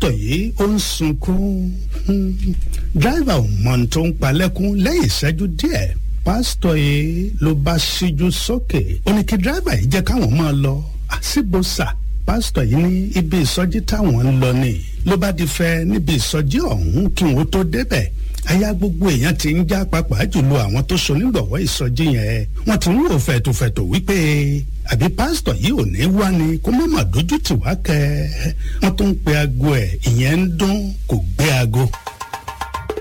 pásítọ̀ yìí ó ń sunkún dráìvà ò mọ ohun tó ń palẹ́kún lẹ́yìn ìṣẹ́jú díẹ̀ pásítọ̀ yìí ló bá ṣíjú sókè ó ní kí dráìvà yìí jẹ́ káwọn máa lọ àṣìbòsà pásítọ̀ yìí ní ibi ìsọjí táwọn ń lọ ni ló bá di fẹ́ níbi ìsọjí ọ̀hún kí wọ́n tó débẹ̀ aya gbogbo èèyàn ti ń já pàápàá jùlọ àwọn tó ṣonígbọ̀wọ́ ìsọjí yẹn wọ́n ti ń wò fẹ̀tòfẹ̀tò wípé àbí pásítọ̀ yìí ò ní wá ni kó má má dójú tì wá kẹ́ wọ́n tó ń pe aago ẹ̀ ìyẹn ń dún kò gbé aago.